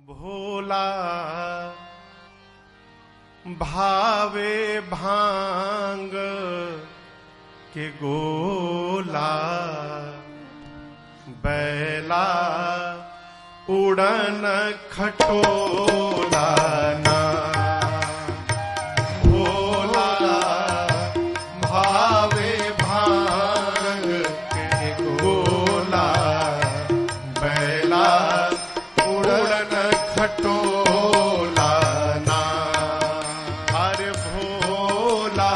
भोला भावे भांग के गोला बैला उड़न खटोला ना भोला भावे भांग के गोला बैला उड़न खटोला ना अरे भोला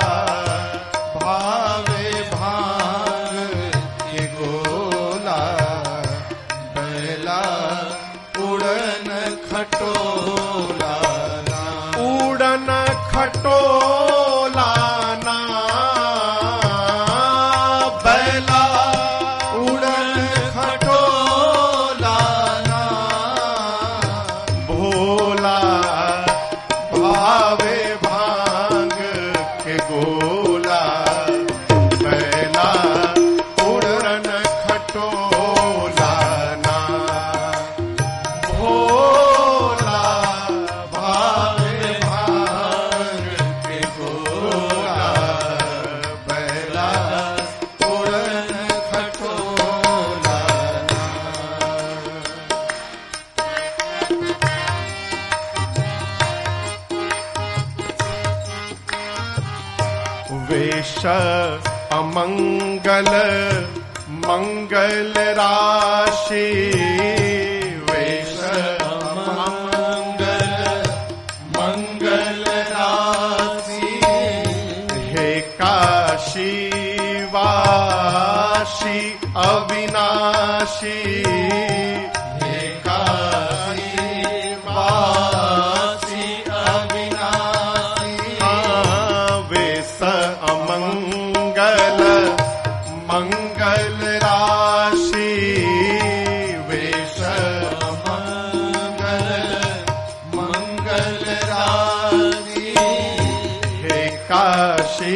भावे भांग के गोला बैला उड़न खटोला ना उड़न खटोला ना बैला उड़न खटोला ना भोला भावे भांग के गोला बैला उड़न खटोला ना भोला भावे भांग के गोला बैला उड़न खटोला ना वेश अमंगल मंगल राशि वेश अमंगल मंगल राशि हे काशी वाशी अविनाशी हे काशी वासी अविनाशी वेश अमंगल मंगल राशि वेश अमंगल मंगल राशि हे काशी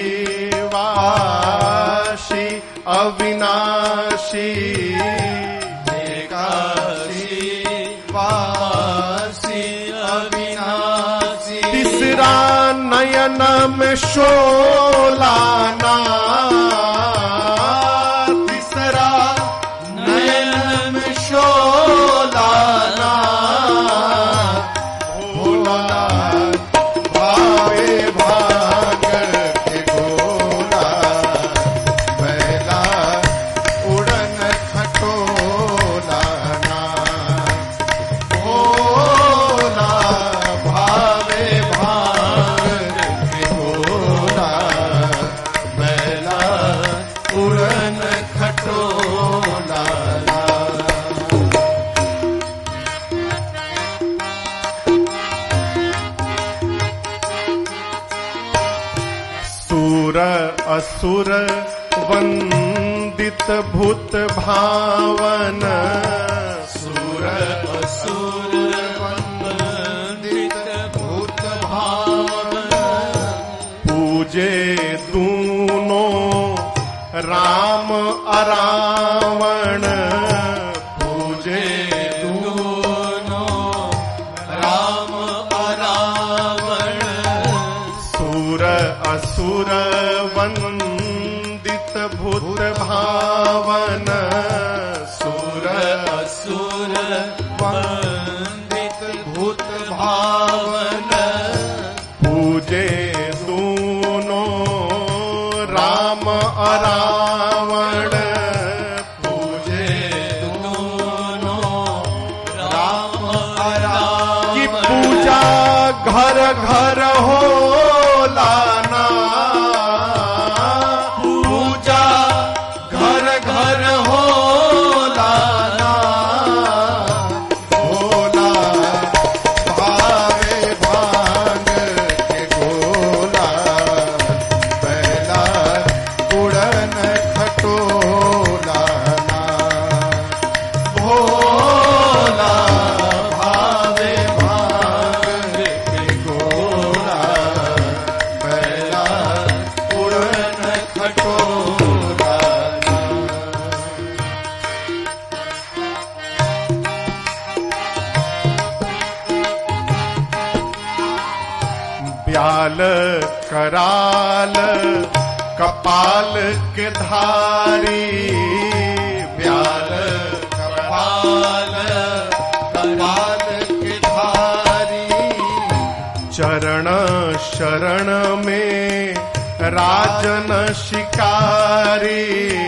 वाशी अविनाशी हे काशी वासी अविनाशी तीसरा नयन में शोलाना तीसरा नयन में शोलाना भोला भावे भाग के गोला बैला उड़न खटोला ना भोला भावे भाग के गोला बैला उड़न खटोला ना सूर असुर वंदित भूत भावन सूर असुर वंदित भूत भावन पूजे दूनो राम अरावण पूजे दूनो राम अरावण सुर असुर वंदित भूत भावन सुर असुर वंदित भूत भावन पूजे दूनो राम अरावण पूजे दूनो राम अरावण की पूजा घर घर हो लाना पूजा घर घर हो लाना भोला भावे भांग के गोला बैला उड़न खटोला ना भोला भावे भांग के गोला ब्याल कराल कपाल के धारी ब्याल कपाल कपाल के धारी चरण शरण में राजन शिकारी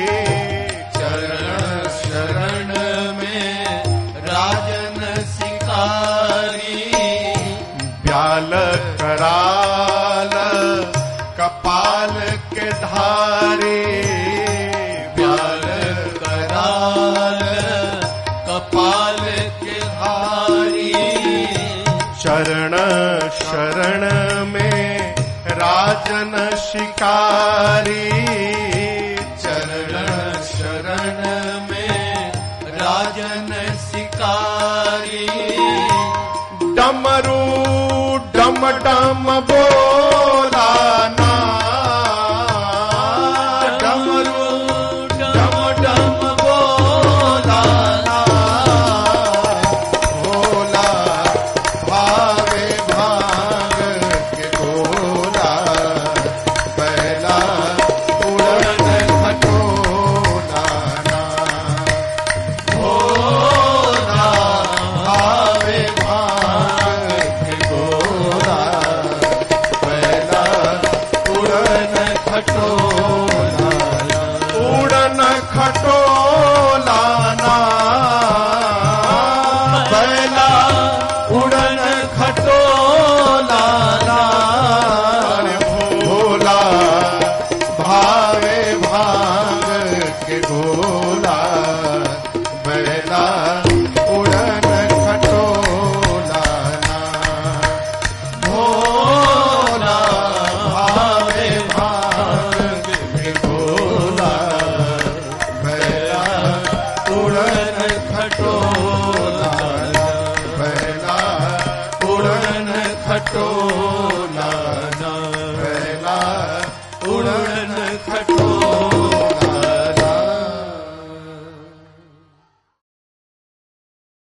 चरण शरण में राजन शिकारी ब्याल कराल कपाल के धारी ब्याल कराल कपाल के धारी चरण शरण में राजन शिकारी चरण शरण में राजन शिकारी डमरू डम डम बोल